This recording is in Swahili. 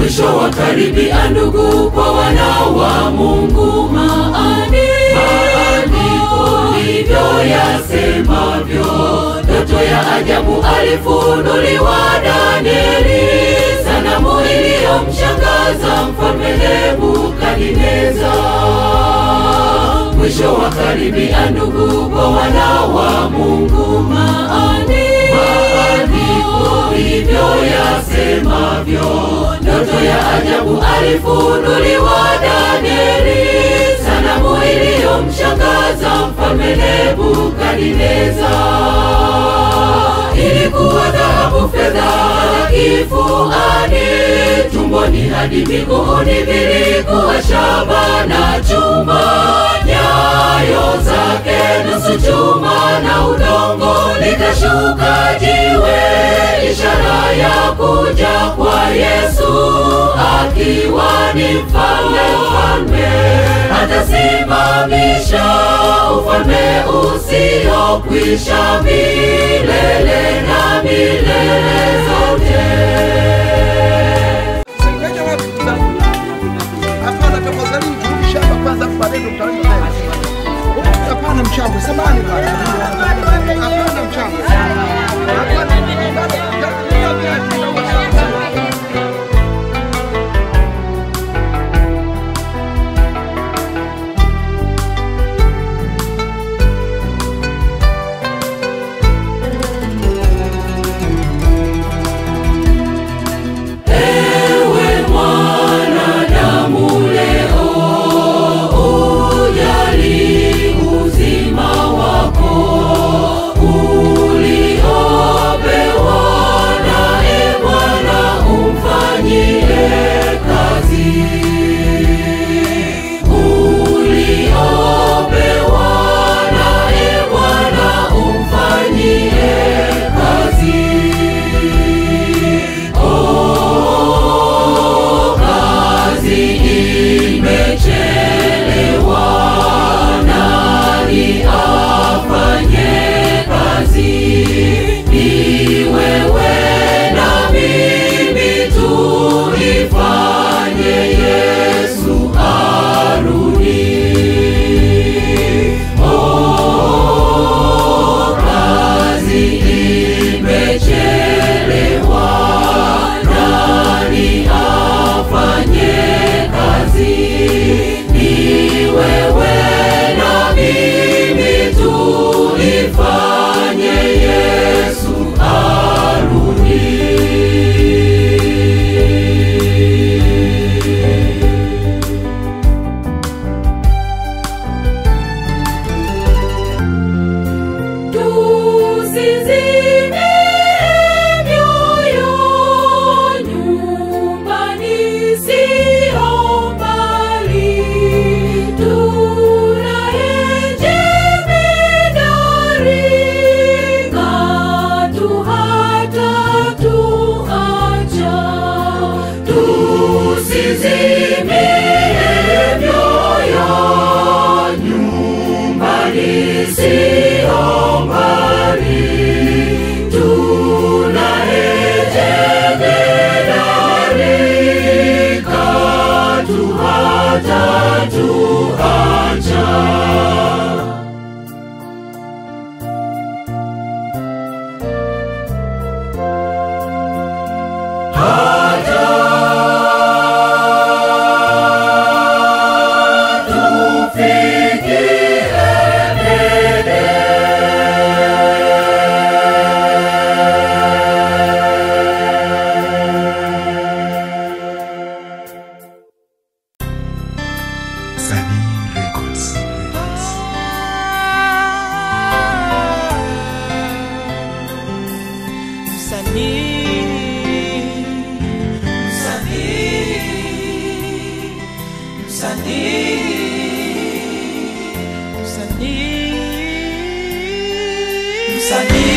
mwisho wa karibia ndugu kwa wana wa mungu maandiko ndivyo yasemavyo ndoto ya ajabu alifunuliwa danieli sanamu iliyomshangaza mfalme nebukadineza mwisho wa karibia ndugu kwa wana wa mungu maandiko hivyo yasemavyo ndoto ya ajabu alifunuliwa danieli sanamu iliyomshangaza mfalme nebukadineza ilikuwa dhahabu fedha kifuani tumboni hadi miguuni vilikuwa shaba na chuma nyayo zake nusu chuma na udongo likashuka jiwe ishara ya kuja kwa yesu akiwa ni mfalme mfalme atasimamisha ufalme usiokwisha milele na milele zote Ngoja watu tutakuja. Hapana, tafadhali turudi shamba kwanza, afu baadaye ndo mtaanza tena. Hapana mchangwe, samahani bwana. Hapana mchangwe. Hapana. Ewe mwanadamu leo, ujali uzima wako uliopewa naye Bwana umfanyie kazi. Uliopewa naye Bwana umfanyie kazi. kazi imechelewa, nani afanye kazi? Ni wewe na mimi tuifanye, Yesu arudi. Oh, kazi imechelewa, nani afanye kazi? Ni wewe na mimi tuifanye, Yesu arudi. Tusizime mioyo nyumbani sio mbali, tunaye jemedari katu hatatuacha. Tusizime mioyo nyumbani sio mbali, tunaye jemedari katu hatatuacha. Sunny Records. Msanii